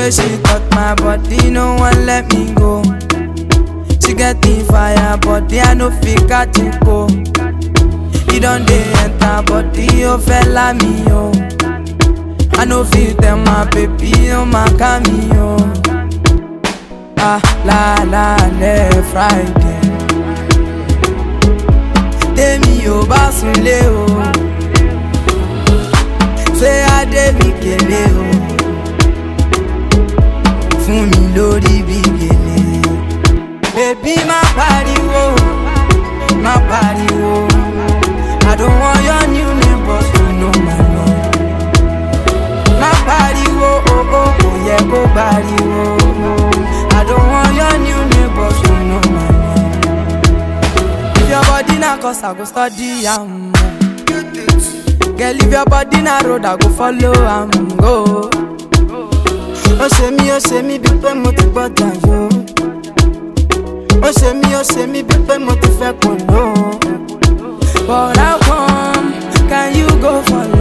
way she touch my body, no one let me go. She get the fire, body I no fit catch it go. You don't dey enter body, oh fella me oh. I no fit tell my baby, oh my cameo. Ah la la le Friday. Tèmi ò bá sunlé o. Ṣé Adé mi kélé o? Fún mi lórí bí gèlè. Bébí má pariwo, má pariwo. I don't want your new neighbors to know my name. Má pariwo, oh oh, kò yẹ kó pariwo. I don't want your new neighbors to know my name. If your body na cause I go study am. Girl, if your body na road, I go follow am go. Ó ṣe mí, ó ṣe mí bí pé mo ti gbọ́dọ̀ yó. Ó ṣe mí, ó ṣe mí bí pé mo ti fẹ́ kò ló. But how come can you go for